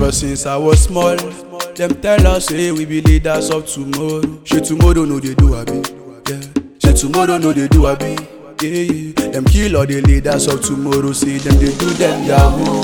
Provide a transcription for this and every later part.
Cause since I was small, them tell us say we be leaders of tomorrow. She tomorrow no they do abi, yeah. She tomorrow no they do abi, yeah yeah. Them kill all the leaders of tomorrow, say them they do them yahoo.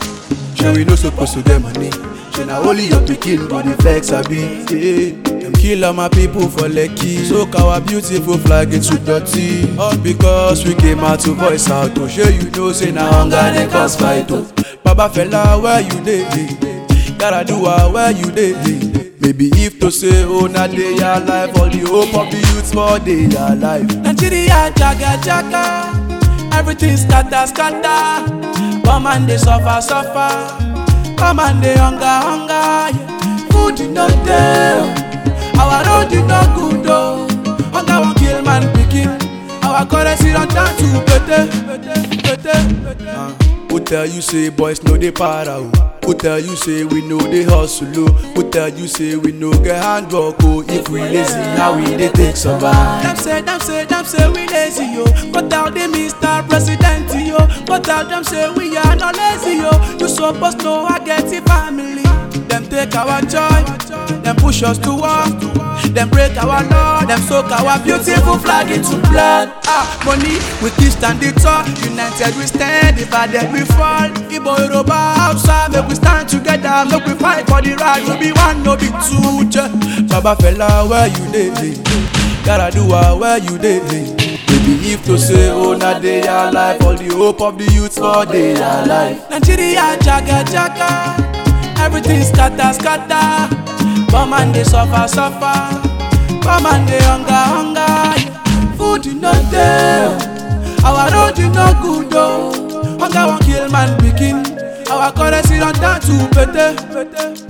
She we no supposed to get money. She na only your pikin go the flex abi, yeah. Them kill all my people for Lekki, soak our beautiful flag into dirty. All because we came out to voice out, to show you know say na hunger dey cause fight oh. Baba fella where you dey? Gotta do ah where you dey? Maybe if to say oh na dey alive, all the hope of the youth for dey alive. Nigeria jaga jaga, everything scatter scatter. Come and dey suffer suffer, come and dey hunger hunger. Yeah. Food no dey, oh. our road e no good oh. Hunger wan kill man pikin, our currency don turn to pete pete pete. Uh, who tell you say boys no dey para o? Who tell you say we no dey hustle o? Who tell you say we no get handwork o? If we lazy, how we dey take survive? Dem say, dem say, dem say we lazy yo. But tell the Mr. President yo. But tell them say we are not lazy yo. You suppose know I get a family. Dem take our joy, dem push us to war. Dem break our law, dem soak our beautiful flag into blood. Ah, money we keep standing tall. United we stand, if I dead we fall. Igbo Yoruba Hausa, make we stand together, make we fight for the right. We be one, no be two. je. Baba fella, where you dey? Gotta do ah, where you dey? Baby, if to say oh na dey alive, all the hope of the youth for dey alive. Nigeria jaga jaga, everything scatter scatter. Come and dey suffer suffer, come and dey hunger hunger. yeah. Food no dey, our road e no good oh. Hunger wan kill man pikin, our currency don turn to pete pete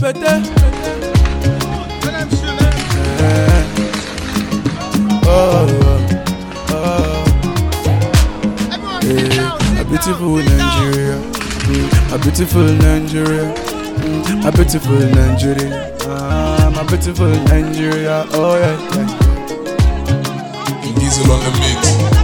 pete. Oh, oh, yeah. A beautiful Nigeria, mm, a beautiful Nigeria, mm, a beautiful Nigeria, ah, my beautiful Nigeria. Oh yeah, yeah. Diesel on the mix.